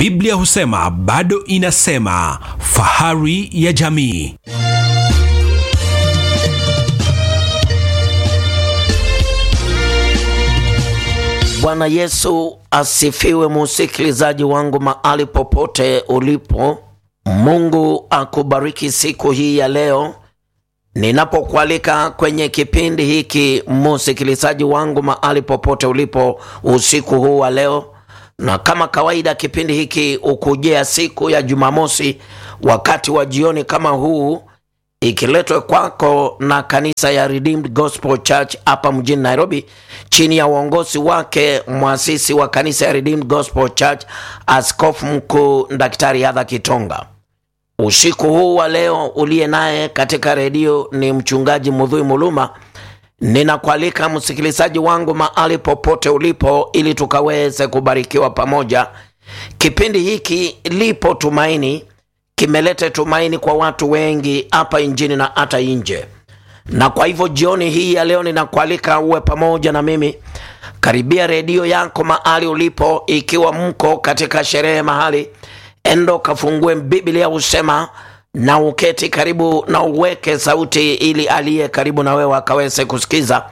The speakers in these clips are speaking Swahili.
Biblia husema bado inasema, fahari ya jamii. Bwana Yesu asifiwe, musikilizaji wangu mahali popote ulipo. Mungu akubariki siku hii ya leo ninapokualika kwenye kipindi hiki, musikilizaji wangu mahali popote ulipo usiku huu wa leo. Na kama kawaida, kipindi hiki ukujia siku ya Jumamosi wakati wa jioni kama huu, ikiletwa kwako na kanisa ya Redeemed Gospel Church hapa mjini Nairobi, chini ya uongozi wake mwasisi wa kanisa ya Redeemed Gospel Church, Askofu Mkuu Daktari Adha Kitonga. Usiku huu wa leo uliye naye katika redio ni mchungaji Mudhui Muluma. Ninakualika msikilizaji wangu mahali popote ulipo, ili tukaweze kubarikiwa pamoja. Kipindi hiki lipo tumaini, kimeleta tumaini kwa watu wengi hapa nchini na hata nje, na kwa hivyo jioni hii ya leo ninakualika uwe pamoja na mimi. Karibia redio yako mahali ulipo, ikiwa mko katika sherehe mahali endo kafungue Biblia husema na uketi karibu na uweke sauti, ili aliye karibu na wewe akaweze kusikiza,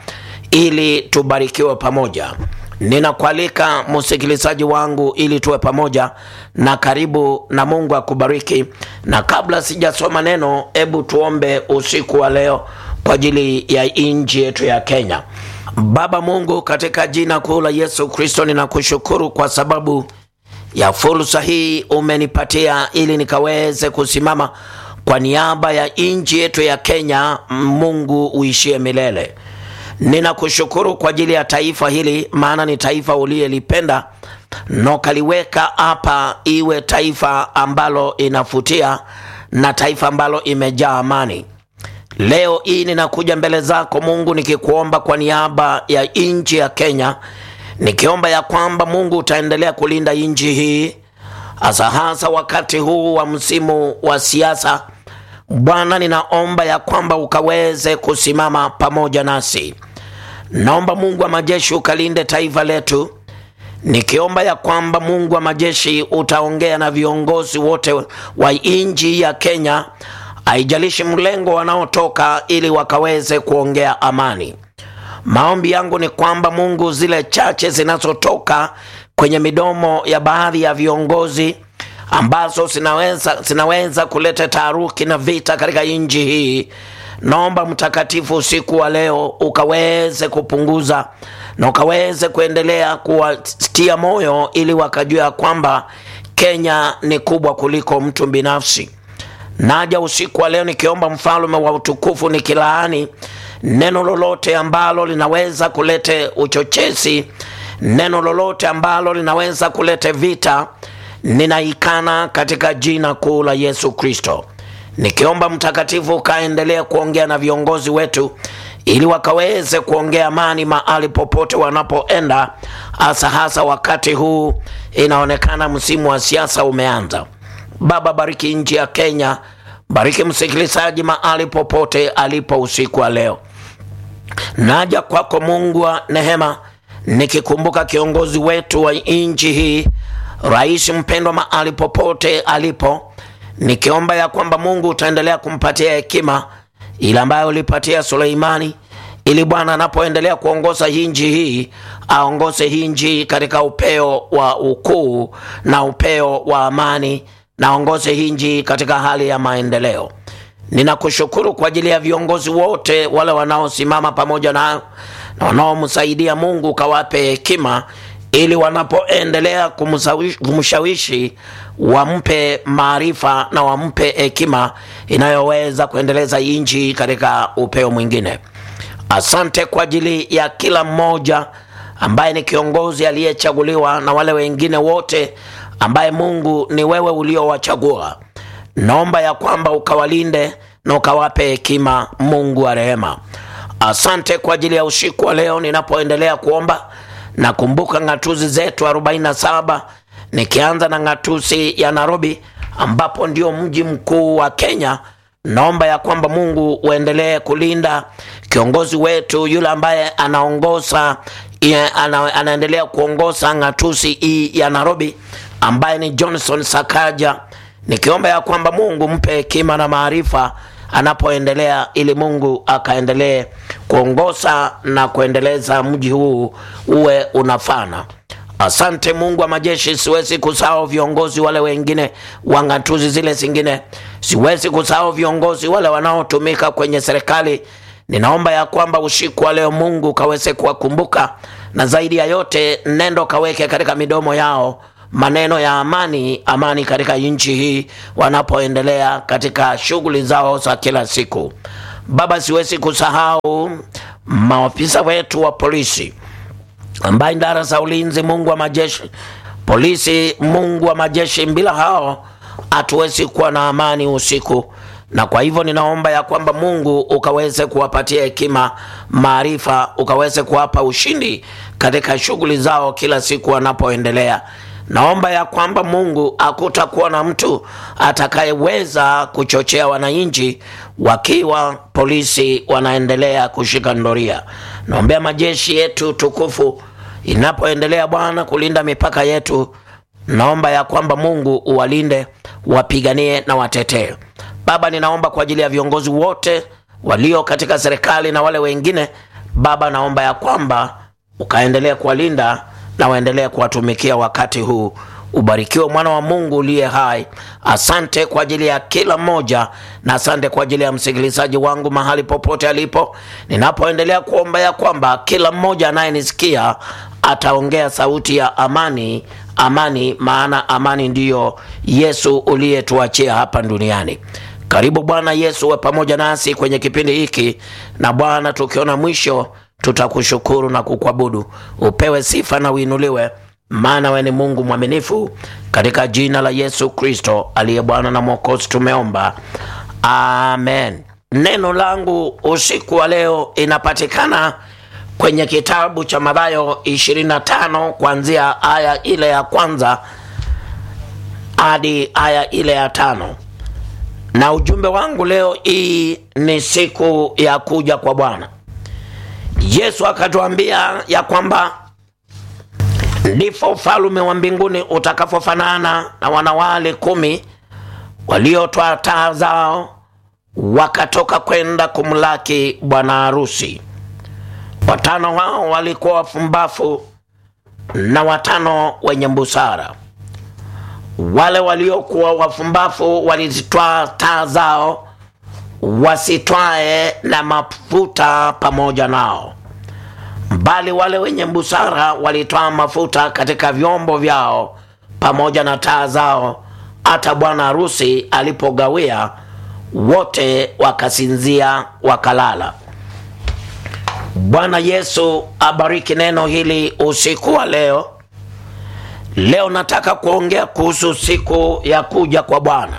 ili tubarikiwe pamoja. Ninakualika msikilizaji wangu, ili tuwe pamoja na karibu, na Mungu akubariki. Na kabla sijasoma neno, hebu tuombe usiku wa leo kwa ajili ya nchi yetu ya Kenya. Baba Mungu, katika jina kuu la Yesu Kristo, ninakushukuru kwa sababu ya fursa hii umenipatia ili nikaweze kusimama kwa niaba ya nchi yetu ya Kenya. Mungu uishie milele. Ninakushukuru kwa ajili ya taifa hili, maana ni taifa uliyelipenda na ukaliweka hapa iwe taifa ambalo inafutia na taifa ambalo imejaa amani. Leo hii ninakuja mbele zako Mungu nikikuomba kwa niaba ya nchi ya Kenya nikiomba ya kwamba Mungu utaendelea kulinda nchi hii hasa hasa wakati huu wa msimu wa siasa. Bwana, ninaomba ya kwamba ukaweze kusimama pamoja nasi. Naomba Mungu wa majeshi ukalinde taifa letu, nikiomba ya kwamba Mungu wa majeshi utaongea na viongozi wote wa nchi ya Kenya, haijalishi mlengo wanaotoka, ili wakaweze kuongea amani. Maombi yangu ni kwamba Mungu, zile chache zinazotoka kwenye midomo ya baadhi ya viongozi ambazo zinaweza, zinaweza kuleta taharuki na vita katika nchi hii, naomba Mtakatifu usiku wa leo ukaweze kupunguza na ukaweze kuendelea kuwatia moyo, ili wakajua kwamba Kenya ni kubwa kuliko mtu binafsi. Naja usiku wa leo nikiomba mfalme wa utukufu, nikilaani neno lolote ambalo linaweza kuleta uchochezi, neno lolote ambalo linaweza kuleta vita, ninaikana katika jina kuu la Yesu Kristo, nikiomba Mtakatifu ukaendelea kuongea na viongozi wetu ili wakaweze kuongea amani mahali popote wanapoenda, hasa hasa wakati huu inaonekana msimu wa siasa umeanza. Baba, bariki nchi ya Kenya, bariki msikilizaji mahali popote alipo usiku wa leo. Naja kwako Mungu wa nehema, nikikumbuka kiongozi wetu wa nchi hii, rais mpendwa, mahali popote alipo, nikiomba ya kwamba Mungu utaendelea kumpatia hekima ile ambayo ulipatia Suleimani, ili Bwana anapoendelea kuongoza nchi hii aongoze nchi katika upeo wa ukuu na upeo wa amani, na aongoze nchi katika hali ya maendeleo. Ninakushukuru kwa ajili ya viongozi wote wale wanaosimama pamoja nao na wanaomsaidia. Mungu ukawape hekima ili wanapoendelea kumshawishi wampe maarifa na wampe hekima inayoweza kuendeleza nchi katika upeo mwingine. Asante kwa ajili ya kila mmoja ambaye ni kiongozi aliyechaguliwa na wale wengine wote ambaye Mungu ni wewe uliowachagua. Naomba ya kwamba ukawalinde na ukawape hekima, Mungu wa rehema. Asante kwa ajili ya usiku wa leo. Ninapoendelea kuomba, nakumbuka ng'atuzi zetu 47 nikianza na ng'atuzi ya Nairobi ambapo ndio mji mkuu wa Kenya. Naomba ya kwamba Mungu uendelee kulinda kiongozi wetu yule ambaye anaongoza ana, anaendelea kuongoza ng'atuzi hii ya Nairobi ambaye ni Johnson Sakaja, nikiomba ya kwamba Mungu mpe hekima na maarifa anapoendelea, ili Mungu akaendelee kuongoza na kuendeleza mji huu uwe unafana. Asante Mungu wa majeshi, siwezi kusahau viongozi wale wengine wa ng'atuzi zile zingine, siwezi kusahau viongozi wale wanaotumika kwenye serikali. Ninaomba ya kwamba usiku wa leo Mungu kaweze kuwakumbuka, na zaidi ya yote nendo kaweke katika midomo yao maneno ya amani, amani katika nchi hii wanapoendelea katika shughuli zao za kila siku. Baba, siwezi kusahau maafisa wetu wa polisi ambaye idara za ulinzi, Mungu wa majeshi, polisi, Mungu wa majeshi, bila hao hatuwezi kuwa na amani usiku. Na kwa hivyo ninaomba ya kwamba Mungu ukaweze kuwapatia hekima, maarifa, ukaweze kuwapa ushindi katika shughuli zao kila siku wanapoendelea. Naomba ya kwamba Mungu hakutakuwa na mtu atakayeweza kuchochea wananchi wakiwa polisi wanaendelea kushika ndoria. Naombea majeshi yetu tukufu inapoendelea Bwana kulinda mipaka yetu, naomba ya kwamba Mungu uwalinde, wapiganie na watetee. Baba, ninaomba kwa ajili ya viongozi wote walio katika serikali na wale wengine. Baba, naomba ya kwamba ukaendelea kuwalinda na waendelee kuwatumikia wakati huu. Ubarikiwe mwana wa Mungu uliye hai. Asante kwa ajili ya kila mmoja, na asante kwa ajili ya msikilizaji wangu mahali popote alipo, ninapoendelea kuomba ya kwamba kila mmoja anayenisikia ataongea sauti ya amani, amani, maana amani ndiyo Yesu uliyetuachia hapa duniani. Karibu Bwana Yesu, we pamoja nasi kwenye kipindi hiki, na Bwana, tukiona mwisho tutakushukuru na kukuabudu. Upewe sifa na uinuliwe, maana we ni Mungu mwaminifu. Katika jina la Yesu Kristo aliye Bwana na Mwokozi tumeomba, amen. Neno langu usiku wa leo inapatikana kwenye kitabu cha Mathayo 25 kuanzia aya ile ya kwanza hadi aya ile ya tano na ujumbe wangu leo hii ni siku ya kuja kwa Bwana. Yesu akatuambia ya kwamba ndivyo ufalme wa mbinguni utakapofanana na wanawali kumi waliotoa taa zao wakatoka kwenda kumlaki bwana harusi. Watano hao walikuwa wafumbafu na watano wenye busara. Wale waliokuwa wafumbafu walizitwaa taa zao wasitwae na mafuta pamoja nao, bali wale wenye busara walitwaa mafuta katika vyombo vyao pamoja na taa zao. Hata bwana harusi alipogawia, wote wakasinzia wakalala. Bwana Yesu abariki neno hili usiku wa leo. Leo nataka kuongea kuhusu siku ya kuja kwa Bwana,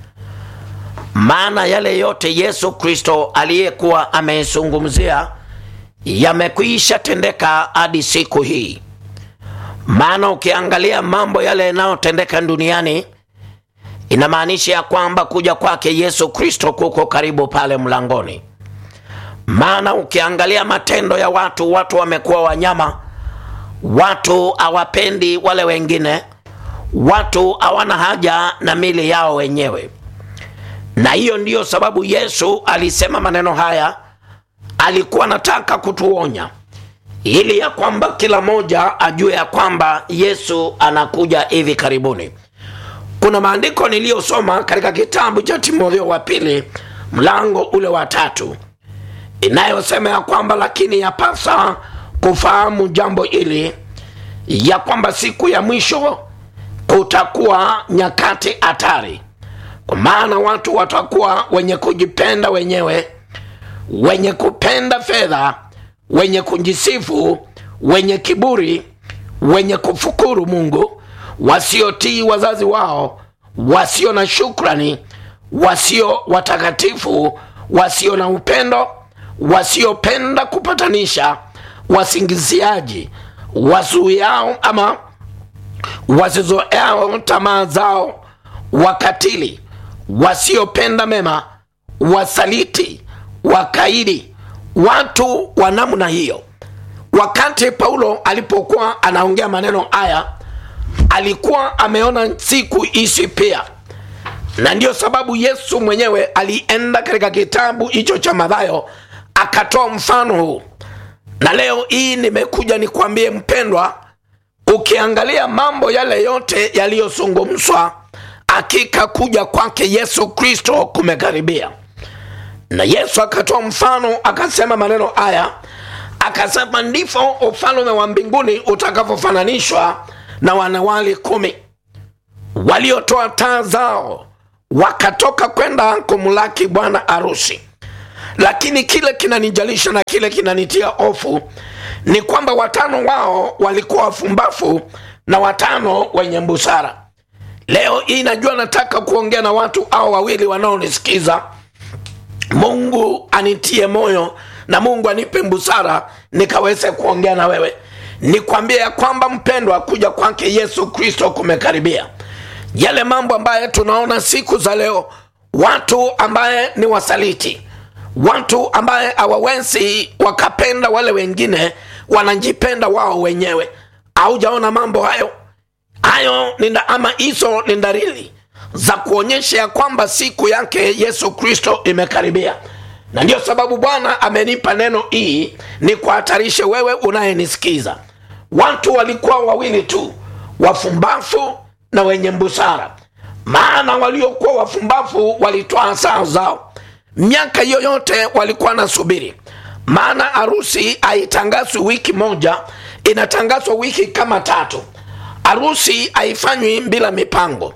maana yale yote Yesu Kristo aliyekuwa ameizungumzia yamekwisha tendeka hadi siku hii. Maana ukiangalia mambo yale yanayotendeka duniani inamaanisha ya kwamba kuja kwake Yesu Kristo kuko karibu pale mlangoni. Maana ukiangalia matendo ya watu, watu wamekuwa wanyama watu hawapendi wale wengine, watu hawana haja na mili yao wenyewe. Na hiyo ndiyo sababu Yesu alisema maneno haya. Alikuwa anataka kutuonya ili ya kwamba kila mmoja ajue ya kwamba Yesu anakuja hivi karibuni. Kuna maandiko niliyosoma katika kitabu cha Timotheo wa pili mlango ule wa tatu inayosema ya kwamba lakini yapasa kufahamu jambo hili ya kwamba siku ya mwisho kutakuwa nyakati hatari, kwa maana watu watakuwa wenye kujipenda wenyewe, wenye kupenda fedha, wenye kujisifu, wenye kiburi, wenye kufukuru Mungu, wasiotii wazazi wao, wasio na shukrani, wasio watakatifu, wasio na upendo, wasiopenda kupatanisha wasingiziaji, wazuiao ama wasizoeao tamaa zao, wakatili, wasiopenda mema, wasaliti, wakaidi, watu wa namna hiyo. Wakati Paulo alipokuwa anaongea maneno haya, alikuwa ameona siku ishi pia na ndiyo sababu yesu mwenyewe alienda katika kitabu hicho cha madhayo akatoa mfano huu na leo hii nimekuja nikwambie mpendwa ukiangalia mambo yale yote yaliyozungumzwa hakika kuja kwake yesu kristo kumekaribia na yesu akatoa mfano akasema maneno haya akasema ndivyo ufalme wa mbinguni utakavyofananishwa na wanawali kumi waliotoa taa zao wakatoka kwenda kumlaki bwana arusi lakini kile kinanijalisha na kile kinanitia hofu ni kwamba watano wao walikuwa wafumbafu na watano wenye busara leo hii najua nataka kuongea na watu au wawili wanaonisikiza mungu anitie moyo na mungu anipe busara nikaweze kuongea na wewe nikwambie ya kwamba mpendwa kuja kwake yesu kristo kumekaribia yale mambo ambaye tunaona siku za leo watu ambaye ni wasaliti watu ambaye hawawezi wakapenda wale wengine wanajipenda wao wenyewe aujaona mambo hayo hayo ni nda- ama hizo ni dalili za kuonyesha ya kwamba siku yake yesu kristo imekaribia na ndiyo sababu bwana amenipa neno hii ni kuhatarishe wewe unayenisikiza watu walikuwa wawili tu wafumbafu na wenye busara maana waliokuwa wafumbafu walitoa saa zao miaka yoyote walikuwa nasubiri maana harusi haitangazwi wiki moja inatangazwa wiki kama tatu harusi haifanywi bila mipango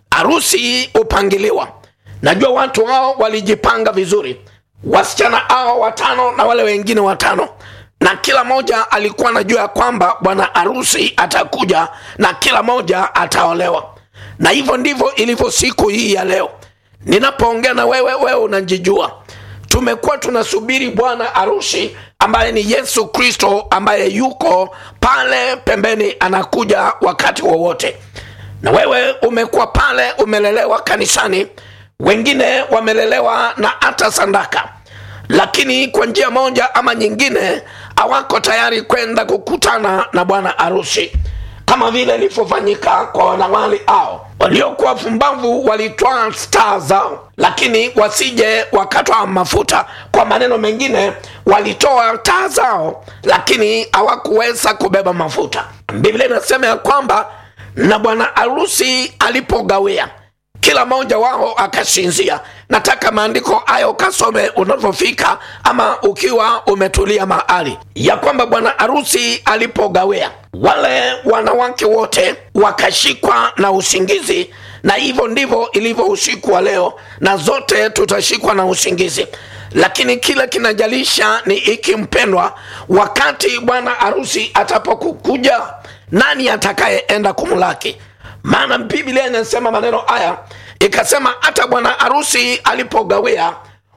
harusi hupangiliwa najua watu hao walijipanga vizuri wasichana hao watano na wale wengine watano na kila moja alikuwa anajua ya kwamba bwana harusi atakuja na kila moja ataolewa na hivyo ndivyo ilivyo siku hii ya leo ninapoongea na wewe wewe unajijua tumekuwa tunasubiri bwana harusi ambaye ni yesu kristo ambaye yuko pale pembeni anakuja wakati wowote na wewe umekuwa pale umelelewa kanisani wengine wamelelewa na hata sandaka lakini kwa njia moja ama nyingine hawako tayari kwenda kukutana na bwana harusi kama vile ilivyofanyika kwa wanawali hao waliokuwa pumbavu walitwaa staa zao lakini wasije wakatwa mafuta kwa maneno mengine walitoa taa zao lakini hawakuweza kubeba mafuta biblia inasema ya kwamba na bwana harusi alipogawia kila mmoja wao akasinzia nataka maandiko hayo kasome unavyofika ama ukiwa umetulia mahali ya kwamba bwana harusi alipogawea wale wanawake wote wakashikwa na usingizi na hivyo ndivyo ilivyo usiku wa leo na zote tutashikwa na usingizi lakini kile kinajalisha ni iki mpendwa wakati bwana harusi atapokukuja nani atakayeenda kumlaki maana biblia inasema maneno haya ikasema hata bwana harusi alipogawia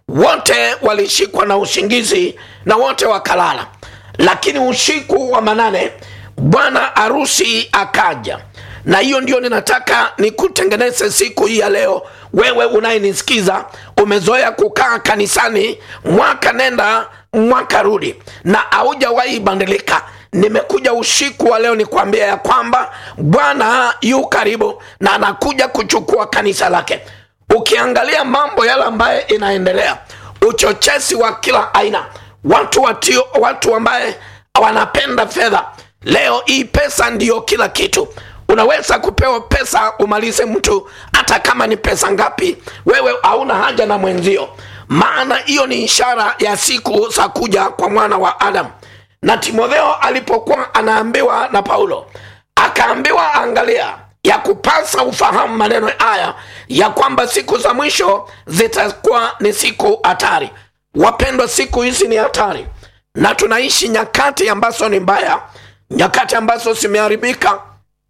wote walishikwa na usingizi na wote wakalala lakini usiku wa manane bwana harusi akaja na hiyo ndio ninataka nikutengeneze siku hii ya leo wewe unayenisikiza umezoea kukaa kanisani mwaka nenda mwaka rudi na haujawahi bandilika nimekuja usiku wa leo nikwambia ya kwamba bwana yu karibu na anakuja kuchukua kanisa lake ukiangalia mambo yale ambaye inaendelea uchochezi wa kila aina watu watio, watu ambaye wanapenda fedha leo hii pesa ndiyo kila kitu unaweza kupewa pesa umalize mtu hata kama ni pesa ngapi wewe hauna haja na mwenzio maana hiyo ni ishara ya siku za kuja kwa mwana wa adamu na timotheo alipokuwa anaambiwa na paulo akaambiwa angalia ya kupasa ufahamu maneno haya ya kwamba siku za mwisho zitakuwa ni siku hatari wapendwa siku hizi ni hatari na tunaishi nyakati ambazo ni mbaya nyakati ambazo zimeharibika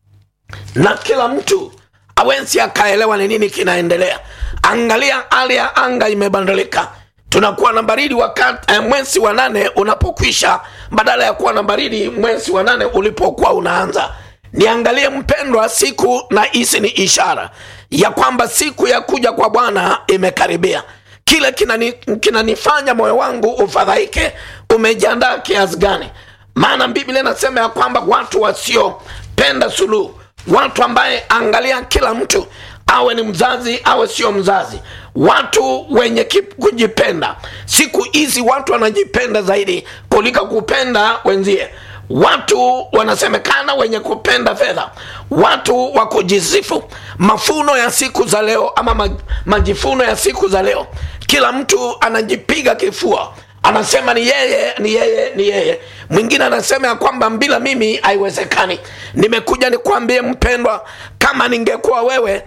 na kila mtu awezi akaelewa ni nini kinaendelea angalia hali ya anga imebadilika tunakuwa na baridi wakati eh, mwezi wa nane unapokwisha badala ya kuwa na baridi mwezi wa nane ulipokuwa unaanza niangalie mpendwa siku na hizi ni ishara ya kwamba siku ya kuja kwa bwana imekaribia kile kinani- kinanifanya kina moyo wangu ufadhaike umejiandaa kiasi gani maana biblia inasema ya kwamba watu wasiopenda suluhu watu ambaye angalia kila mtu awe ni mzazi awe sio mzazi watu wenye kip- kujipenda siku hizi watu wanajipenda zaidi kuliko kupenda wenzie watu wanasemekana wenye kupenda fedha watu wa kujisifu mafuno ya siku za leo ama ma- majifuno ya siku za leo kila mtu anajipiga kifua anasema ni yeye ni yeye ni yeye mwingine anasema ya kwamba bila mimi haiwezekani nimekuja nikwambie mpendwa kama ningekuwa wewe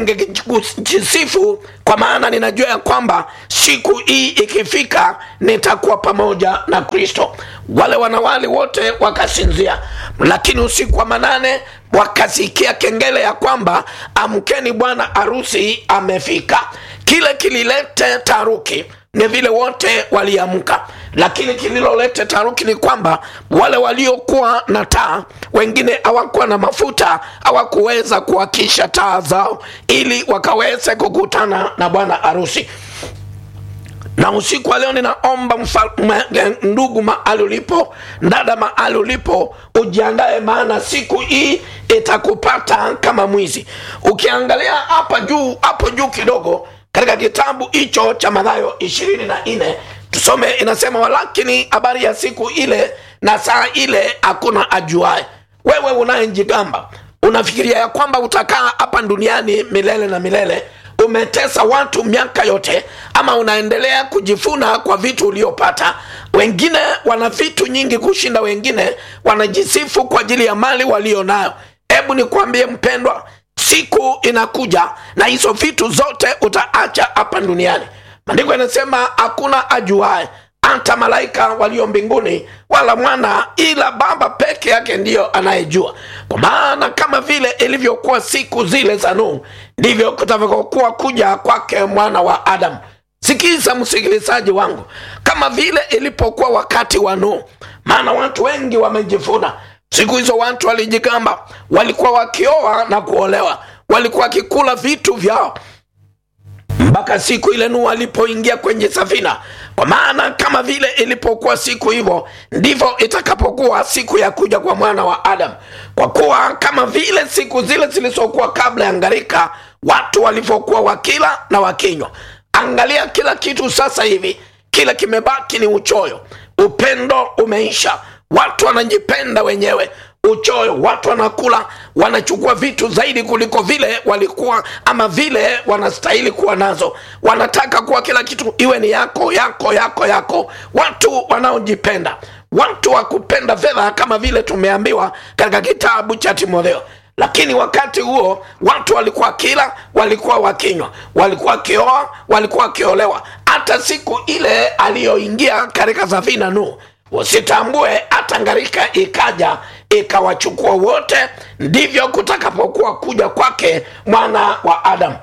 ningejisifu kwa maana ninajua ya kwamba siku hii ikifika nitakuwa pamoja na kristo wale wanawali wote wakasinzia lakini usiku wa manane wakasikia kengele ya kwamba amkeni bwana harusi amefika kile kililete taruki ni vile wote waliamka lakini kililolete taruki ni kwamba wale waliokuwa na taa wengine hawakuwa na mafuta hawakuweza kuwakisha taa zao ili wakaweze kukutana na bwana harusi na usiku wa leo ninaomba mfa- ma- ndugu mahali ulipo dada mahali ulipo ujiandae maana siku hii itakupata kama mwizi ukiangalia hapa juu hapo juu kidogo katika kitabu hicho cha madhayo ishirini na nne tusome inasema walakini habari ya siku ile na saa ile hakuna ajuae wewe unayejigamba unafikiria ya kwamba utakaa hapa duniani milele na milele umetesa watu miaka yote ama unaendelea kujifuna kwa vitu uliopata wengine wana vitu nyingi kushinda wengine wanajisifu kwa ajili ya mali walio nayo hebu nikwambie mpendwa siku inakuja na hizo vitu zote utaacha hapa duniani maandiko yanasema hakuna ajuae hata malaika walio mbinguni wala mwana ila baba peke yake ndiyo anayejua kwa maana kama vile ilivyokuwa siku zile za nuhu ndivyo kutakavyokuwa kuja kwake mwana wa adamu sikiza msikilizaji wangu kama vile ilipokuwa wakati wa nuhu maana watu wengi wamejifuna siku hizo watu walijigamba walikuwa wakioa na kuolewa walikuwa wakikula vitu vyao mpaka siku ile nuhu alipoingia kwenye safina kwa maana kama vile ilipokuwa siku hivyo ndivyo itakapokuwa siku ya kuja kwa mwana wa adamu kwa kuwa kama vile siku zile zilizokuwa kabla ya ngarika watu walivyokuwa wakila na wakinywa angalia kila kitu sasa hivi kile kimebaki ni uchoyo upendo umeisha watu wanajipenda wenyewe uchoyo watu wanakula wanachukua vitu zaidi kuliko vile walikuwa ama vile wanastahili kuwa nazo wanataka kuwa kila kitu iwe ni yako yako yako yako watu wanaojipenda watu wa kupenda fedha kama vile tumeambiwa katika kitabu cha timotheo lakini wakati huo watu walikuwa kila walikuwa wakinywa walikuwa wakioa walikuwa wakiolewa hata siku ile aliyoingia katika safina nuhu usitambue hata ngarika ikaja ikawachukua wote ndivyo kutakapokuwa kuja kwake mwana wa adamu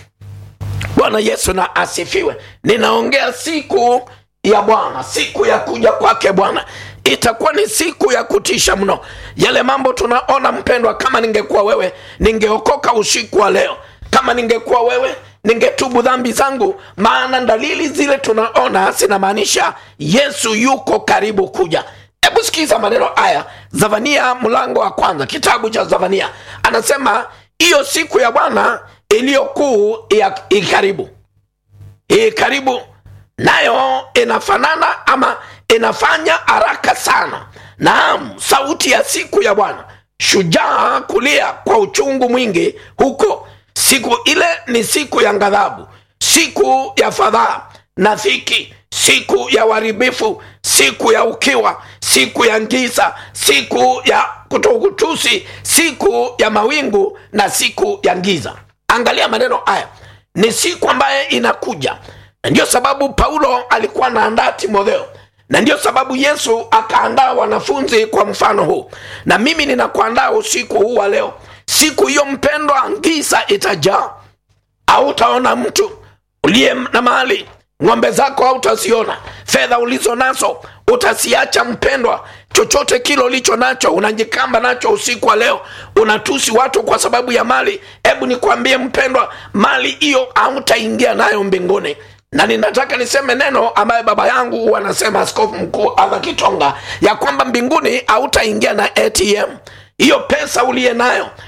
bwana yesu na asifiwe ninaongea siku ya bwana siku ya kuja kwake bwana itakuwa ni siku ya kutisha mno yale mambo tunaona mpendwa kama ningekuwa wewe ningeokoka usiku wa leo kama ningekuwa wewe ningetubu dhambi zangu maana dalili zile tunaona zinamaanisha yesu yuko karibu kuja hebu sikiza maneno haya zavania mlango wa kwanza kitabu cha zavania anasema hiyo siku ya bwana iliyokuu ya- ikaribu hii karibu nayo inafanana ama inafanya haraka sana naam sauti ya siku ya bwana shujaa kulia kwa uchungu mwingi huko siku ile ni siku ya ghadhabu siku ya fadhaa na dhiki siku ya uharibifu siku ya ukiwa siku ya ngiza siku ya kutokutusi siku ya mawingu na siku ya ngiza angalia maneno haya ni siku ambaye inakuja na ndio sababu paulo alikuwa anaandaa timotheo na ndio sababu yesu akaandaa wanafunzi kwa mfano huu na mimi ninakuandaa usiku huu wa leo siku hiyo mpendwa ngisa itajaa hautaona mtu uliye na mali ng'ombe zako hautaziona fedha ulizo nazo utasiacha mpendwa chochote kile ulicho nacho unajikamba nacho usiku wa leo unatusi watu kwa sababu ya mali hebu nikwambie mpendwa mali hiyo hautaingia nayo mbinguni na ninataka niseme neno ambaye baba yangu huwa anasema askofu mkuu adha kitonga ya kwamba mbinguni hautaingia na atm hiyo pesa uliye nayo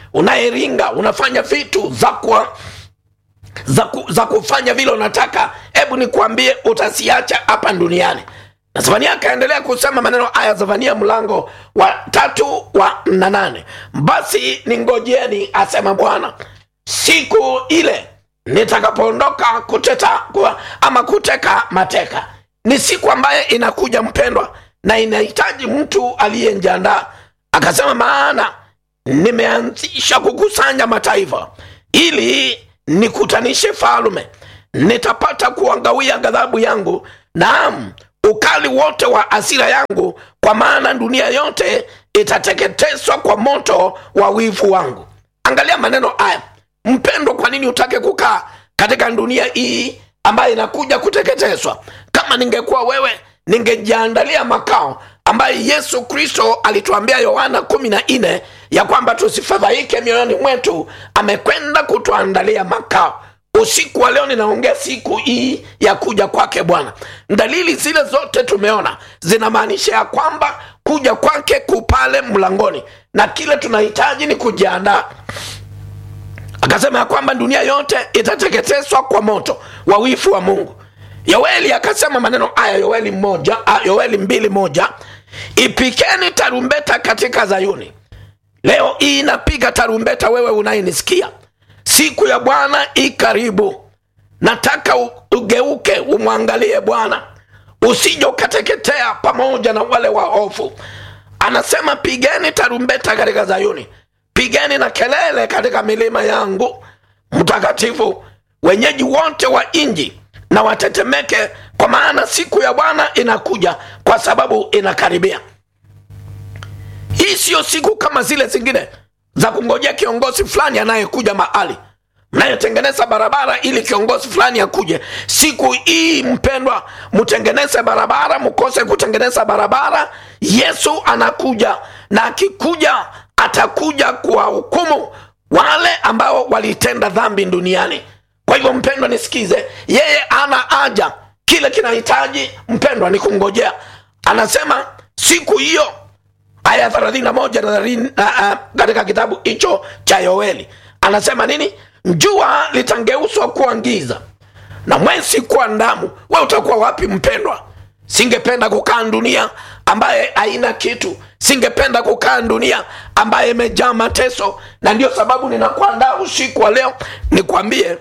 unayeringa unafanya vitu za kwa za, ku, za kufanya vile unataka hebu nikwambie utasiacha hapa duniani na zefania akaendelea kusema maneno haya zefania mlango wa tatu wa na nane basi ningojeeni asema bwana siku ile nitakapoondoka kuteta kwa, ama kuteka mateka ni siku ambayo inakuja mpendwa na inahitaji mtu aliyenjiandaa akasema maana nimeanzisha kukusanya mataifa ili nikutanishe falume nitapata kuangawia ghadhabu yangu naam ukali wote wa asira yangu kwa maana dunia yote itateketezwa kwa moto wa wivu wangu angalia maneno haya mpendwa kwa nini utake kukaa katika dunia hii ambayo inakuja kuteketezwa kama ningekuwa wewe ningejiandalia makao ambayo yesu kristo alituambia yohana kumi na nne ya kwamba tusifadhaike mioyoni mwetu amekwenda kutuandalia makao usiku wa leo ninaongea siku hii ya kuja kwake bwana dalili zile zote tumeona zinamaanisha ya kwamba kuja kwake kupale mlangoni na kile tunahitaji ni kujiandaa akasema ya kwamba dunia yote itateketezwa kwa moto wa wifu wa mungu yoeli akasema maneno haya yoeli moja ah, yoeli mbili moja ipikeni tarumbeta katika zayuni leo hii inapiga tarumbeta wewe unayenisikia siku ya bwana i karibu nataka u- ugeuke umwangalie bwana usije ukateketea pamoja na wale waofu anasema pigeni tarumbeta katika zayuni pigeni na kelele katika milima yangu mtakatifu wenyeji wote wa nji na watetemeke kwa maana siku ya bwana inakuja kwa sababu inakaribia hii siyo siku kama zile zingine za kungojea kiongozi fulani anayekuja mahali mnayetengeneza barabara ili kiongozi fulani akuje siku hii mpendwa mtengeneze barabara mkose kutengeneza barabara yesu anakuja na akikuja atakuja kuwahukumu wale ambao walitenda dhambi duniani kwa hivyo mpendwa nisikize yeye ana haja kile kinahitaji mpendwa ni kungojea anasema siku hiyo aya thelathini na moja na thelathini na, uh, katika kitabu hicho cha yoeli anasema nini jua litangeuswa kuwa giza na mwezi kuwa ndamu we utakuwa wapi mpendwa singependa kukaa dunia ambaye haina kitu singependa kukaa dunia ambaye imejaa mateso na ndio sababu ninakuandaa usiku wa leo nikwambie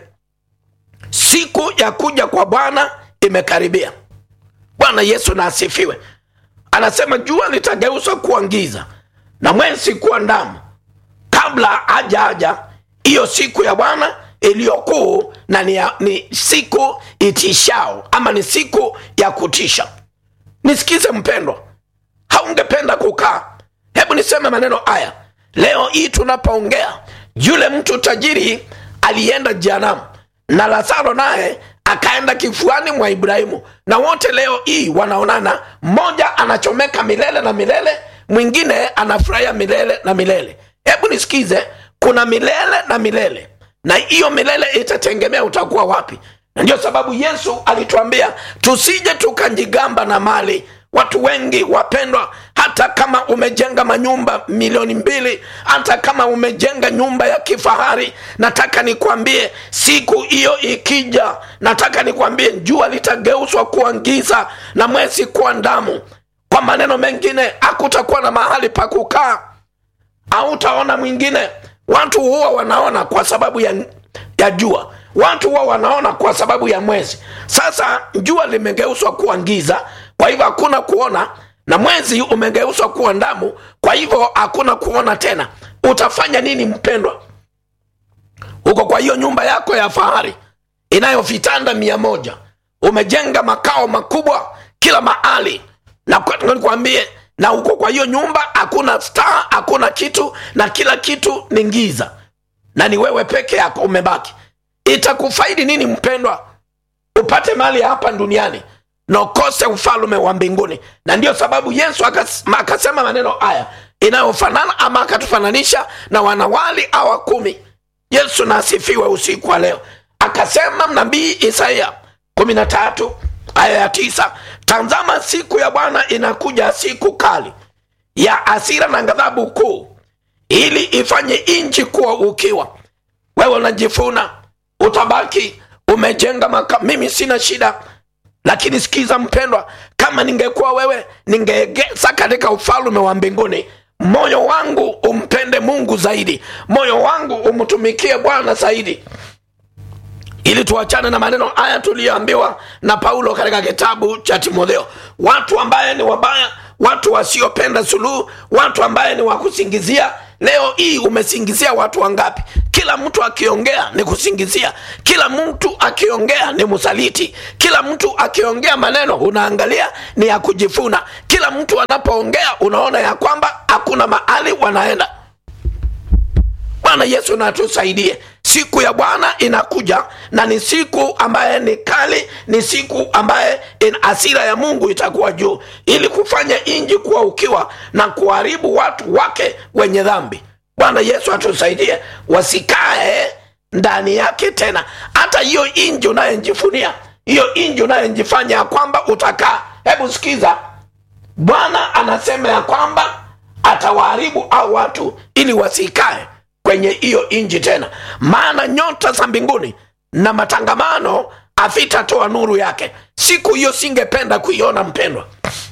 siku ya kuja kwa bwana imekaribia bwana yesu na asifiwe anasema jua litageuzwa kuwa giza na mwezi kuwa ndamu kabla haja haja hiyo siku ya bwana iliyokuu na ni, ya- ni siku itishao ama ni siku ya kutisha nisikize mpendwa haungependa kukaa hebu niseme maneno haya leo hii tunapoongea yule mtu tajiri alienda jehanamu na lazaro naye akaenda kifuani mwa ibrahimu na wote leo hii wanaonana mmoja anachomeka milele na milele mwingine anafurahia milele na milele hebu nisikize kuna milele na milele na hiyo milele itategemea utakuwa wapi na ndio sababu yesu alituambia tusije tukajigamba na mali watu wengi wapendwa hata kama umejenga manyumba milioni mbili hata kama umejenga nyumba ya kifahari nataka nikwambie siku hiyo ikija nataka nikwambie jua litageuzwa kuwa giza na mwezi kuwa ndamu kwa maneno mengine hakutakuwa na mahali pa kukaa hautaona mwingine watu huwa wanaona kwa sababu ya, ya jua watu huwa wanaona kwa sababu ya mwezi sasa jua limegeuzwa kuwa giza kwa hivyo hakuna kuona na mwezi umegeuzwa kuwa ndamu kwa hivyo hakuna kuona tena utafanya nini mpendwa huko kwa hiyo nyumba yako ya fahari inayo vitanda mia moja umejenga makao makubwa kila mahali na kwa- nikwambie na huko kwa hiyo nyumba hakuna staa hakuna kitu na kila kitu ni giza na ni wewe peke yako umebaki itakufaidi nini mpendwa upate mali ya hapa duniani na ukose ufalme wa mbinguni na ndio sababu yesu akas- ma- akasema maneno haya inayofanana ama akatufananisha na wanawali awa kumi yesu na asifiwe usiku wa leo akasema nabii isaya kumi na tatu aya ya tisa tazama siku ya bwana inakuja siku kali ya asira na ghadhabu kuu ili ifanye nchi kuwa ukiwa wewe unajifuna utabaki umejenga maka mimi sina shida lakini sikiza mpendwa kama ningekuwa wewe ningeegeza katika ufalme wa mbinguni moyo wangu umpende mungu zaidi moyo wangu umtumikie bwana zaidi ili tuachane na maneno haya tuliyoambiwa na paulo katika kitabu cha timotheo watu ambaye ni wabaya watu wasiopenda suluhu watu ambaye ni wakusingizia leo hii umesingizia watu wangapi kila mtu akiongea ni kusingizia kila mtu akiongea ni msaliti kila mtu akiongea maneno unaangalia ni ya kujifuna kila mtu anapoongea unaona ya kwamba hakuna mahali wanaenda bwana yesu natusaidie siku ya bwana inakuja na ni siku ambaye ni kali ni siku ambaye in asira ya mungu itakuwa juu ili kufanya inji kuwa ukiwa na kuharibu watu wake wenye dhambi bwana yesu atusaidie wasikae ndani yake tena hata hiyo inji unayenjifunia hiyo inji unayenjifanya ya kwamba utakaa hebu sikiza bwana anasema ya kwamba atawaharibu au watu ili wasikae kwenye hiyo inji tena maana nyota za mbinguni na matangamano havitatoa nuru yake siku hiyo singependa kuiona mpendwa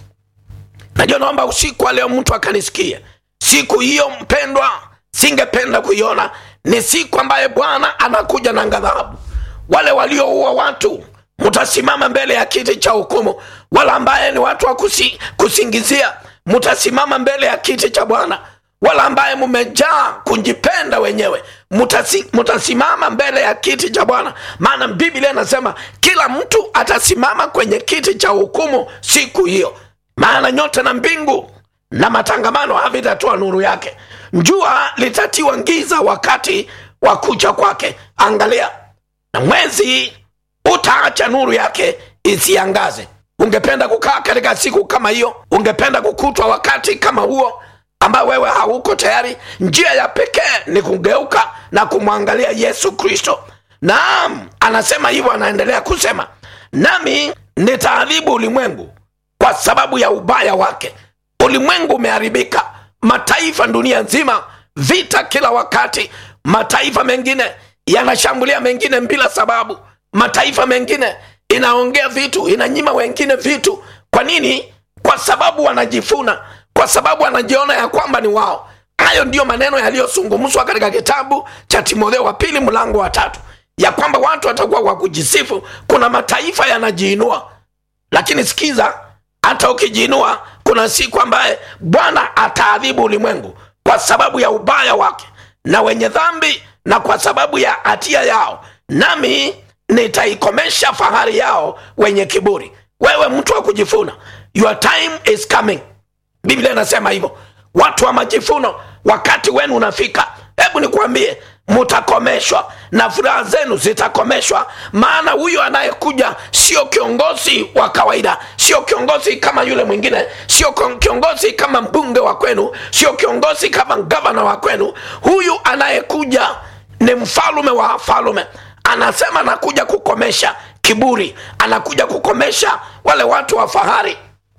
najua naomba usiku wa leo mtu akanisikia siku hiyo mpendwa singependa kuiona ni siku ambaye bwana anakuja na ghadhabu wale walioua watu mtasimama mbele ya kiti cha hukumu wala ambaye ni watu wa kusi, kusingizia mtasimama mbele ya kiti cha bwana wala ambaye mumejaa kujipenda wenyewe mutasi, mutasimama mbele ya kiti cha bwana maana biblia inasema kila mtu atasimama kwenye kiti cha hukumu siku hiyo maana nyota na mbingu na matangamano havitatoa nuru yake jua litatiwa giza wakati wa kucha kwake angalia na mwezi utaacha nuru yake isiangaze ungependa kukaa katika siku kama hiyo ungependa kukutwa wakati kama huo ambao wewe hauko tayari njia ya pekee ni kugeuka na kumwangalia yesu kristo naam anasema hivyo anaendelea kusema nami nitaadhibu ulimwengu kwa sababu ya ubaya wake ulimwengu umeharibika mataifa dunia nzima vita kila wakati mataifa mengine yanashambulia mengine bila sababu mataifa mengine inaongea vitu inanyima wengine vitu kwa nini kwa sababu wanajifuna kwa sababu wanajiona ya kwamba ni wao hayo ndiyo maneno yaliyozungumzwa katika kitabu cha timotheo wa pili mlango wa tatu ya kwamba watu watakuwa kwa kujisifu kuna mataifa yanajiinua lakini sikiza hata ukijiinua kuna siku ambaye bwana ataadhibu ulimwengu kwa sababu ya ubaya wake na wenye dhambi na kwa sababu ya hatia yao nami nitaikomesha fahari yao wenye kiburi wewe mtu wa kujifuna your time is coming biblia inasema hivyo watu wa majifuno wakati wenu unafika hebu nikuambie mutakomeshwa na furaha zenu zitakomeshwa maana huyo anayekuja sio kiongozi wa kawaida sio kiongozi kama yule mwingine sio kiongozi kama mbunge wa kwenu sio kiongozi kama gavana wa kwenu huyu anayekuja ni mfalume wa wafalume anasema anakuja kukomesha kiburi anakuja kukomesha wale watu wa fahari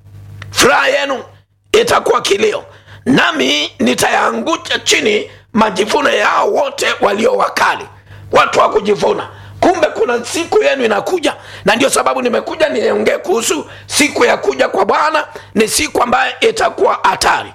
furaha yenu itakuwa kilio nami nitayaangusha chini majivuno yao wote walio wakali watu wa kujivuna kumbe kuna siku yenu inakuja na ndio sababu nimekuja niongee kuhusu siku ya kuja kwa bwana ni siku ambayo itakuwa hatari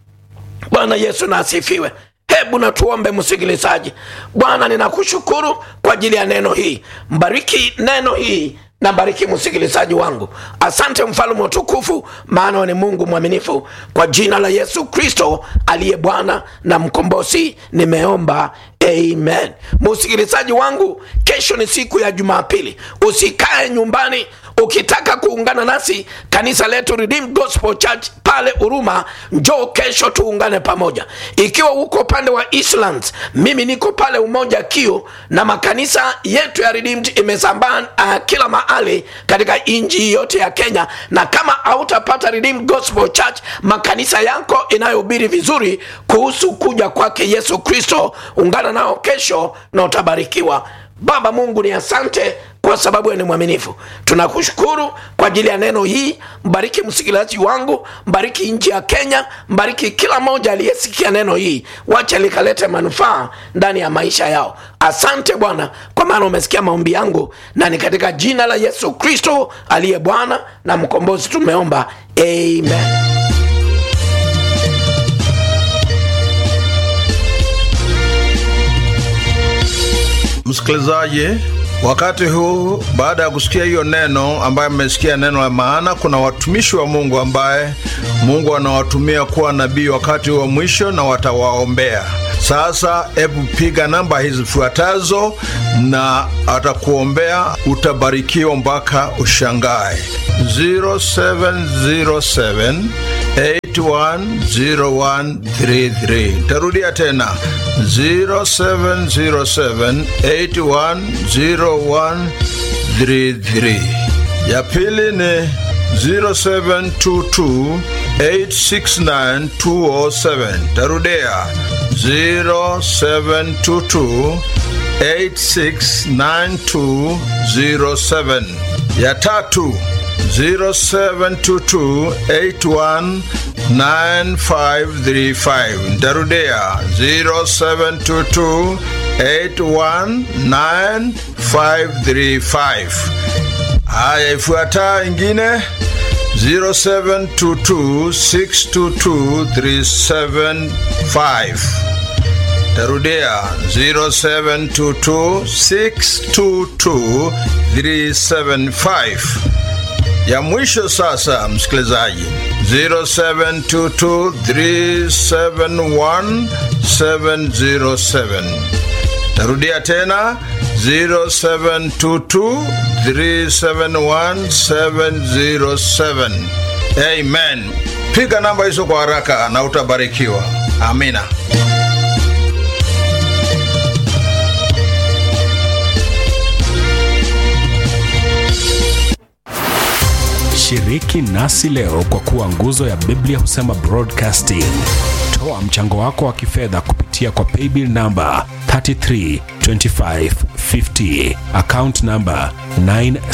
bwana yesu na asifiwe hebu na tuombe msikilizaji bwana ninakushukuru kwa ajili ya neno hii mbariki neno hii na bariki msikilizaji wangu asante mfalume utukufu maana ni mungu mwaminifu kwa jina la yesu kristo aliye bwana na mkombozi nimeomba amen msikilizaji wangu kesho ni siku ya jumapili usikae nyumbani ukitaka kuungana nasi kanisa letu Redeemed Gospel Church pale Uruma, njoo kesho tuungane pamoja. Ikiwa uko upande wa Eastlands, mimi niko pale Umoja Kiu, na makanisa yetu ya Redeemed imesambaa uh, kila mahali katika nchi yote ya Kenya, na kama hautapata Redeemed Gospel Church, makanisa yako inayohubiri vizuri kuhusu kuja kwake Yesu Kristo, ungana nao kesho na utabarikiwa. Baba Mungu ni asante kwa sababu wewe ni mwaminifu tunakushukuru kwa ajili ya neno hii mbariki msikilizaji wangu mbariki nchi ya kenya mbariki kila mmoja aliyesikia neno hii wacha likalete manufaa ndani ya maisha yao asante bwana kwa maana umesikia maombi yangu na ni katika jina la yesu kristo aliye bwana na mkombozi tumeomba amen msikilizaji wakati huu baada ya kusikia hiyo neno ambaye mmesikia neno la maana kuna watumishi wa mungu ambaye mungu anawatumia kuwa nabii wakati wa mwisho na watawaombea sasa hebu piga namba hizi zifuatazo na atakuombea utabarikiwa mpaka ushangae 0707 810133 tarudia tena 0707810133 ya pili ni 0722869207 tarudia 0722869207 ya tatu 0722819535 ntarudia 0722819535 haya ifuataa ingine 0722622375 tarudia 0722622375 ya mwisho sasa msikilizaji 0722371707 tarudia tena 0722371707 amen piga namba hizo kwa haraka na utabarikiwa amina shiriki nasi leo kwa kuwa nguzo ya biblia husema broadcasting toa mchango wako wa kifedha kupitia kwa paybill namba 332550 account namba 9